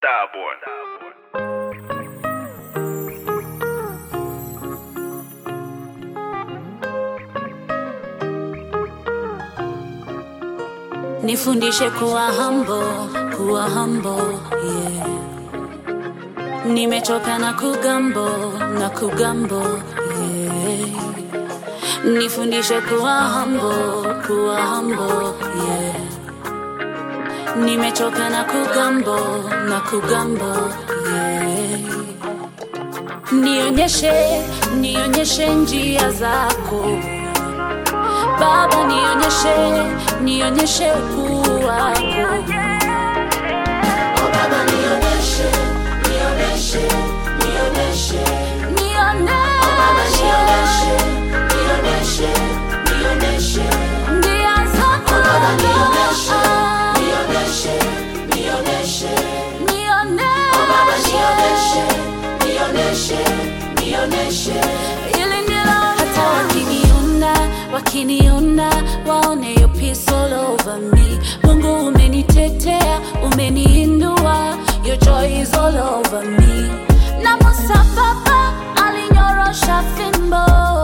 Starboy. nifundishe kuwa humble, kuwa humble, yeah. Nimechoka na kugambo na kugambo, yeah. Nifundishe kuwa humble, kuwa humble, yeah. Nimechoka na kugambo na kugambo, yeah. Nionyeshe, nionyeshe njia zako Baba, nionyeshe, nionyeshe ukuu wako. Oh Baba, nionyeshe, nionyeshe, nionyeshe, nionyeshe. Oh Baba, nionyeshe, nionyeshe, nionyeshe njia zako. Oh Baba, nionyeshe, nionyeshe, nionyeshe, nionyeshe. Oh Baba, nionyeshe, nionyeshe, nionyeshe ili ndilo hata wakiniona wakiniona waone your peace all over me mungu umenitetea umeniinua your joy is all over me na musa baba alinyorosha fimbo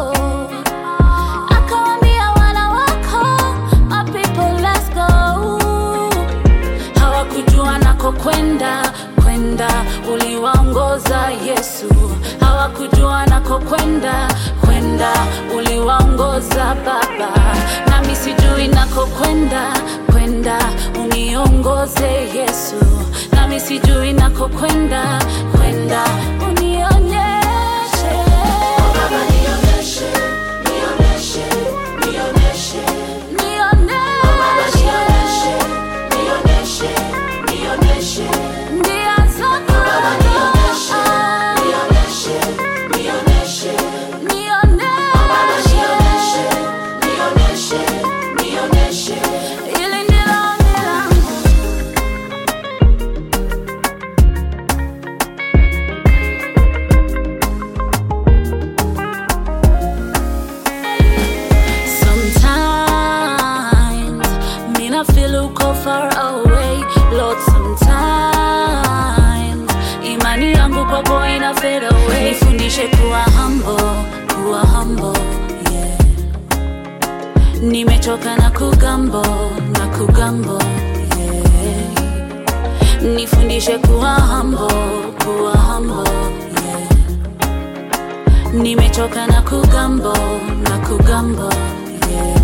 akawambia wana wako my people let's go hawakujua nako kwenda kwenda uliwaongoza yesu hawakujua nako kwenda kwenda uliwaongoza baba nami sijui nako kwenda kwenda uniongoze yesu nami sijui nako kwenda kwenda unionyeshe Baba, nionyeshe, nionyeshe, nionyeshe, nionyeshe. Nionyeshe, nionyeshe njia zako. Nionyeshe, nionyeshe, nionyeshe. Hili ndilo ombi langu. Sometimes me not feel uko far away Lord sometimes imani yangu kwako ina fade away nifundishe kuwa humble kuwa humble yeah nimechoka na kugambo na kugambo yeah nifundishe kuwa humble kuwa humble yeah nimechoka na kugambo na kugambo yeah.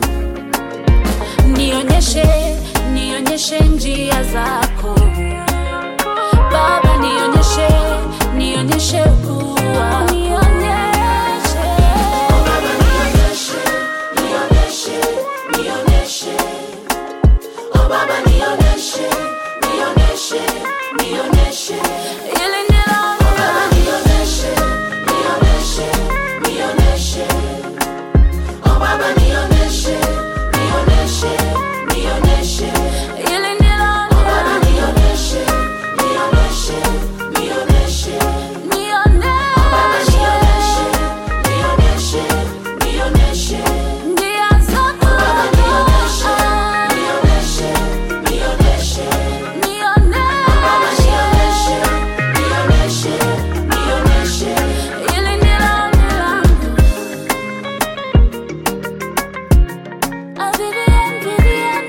nionyeshe nionyeshe njia zako baba nionyeshe nionyeshe kuwa nionyeshe baba nionyeshe nionyeshe nionyeshe oh baba nionyeshe nionyeshe nionyeshe ili ndilo baba nionyeshe nionyeshe nionyeshe oh baba nionyeshe nionyeshe nionyeshe ili ndilo baba nionyeshe nionyeshe nionyeshe nionyeshe baba nionyeshe nionyeshe nionyeshe njia zako baba nionyeshe nionyeshe nionyeshe nionyeshe baba nionyeshe nionyeshe nionyeshe ili ndilo ombi langu Ah, Vivian, Vivian.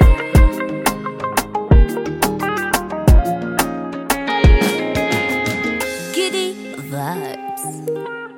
Giddy vibes.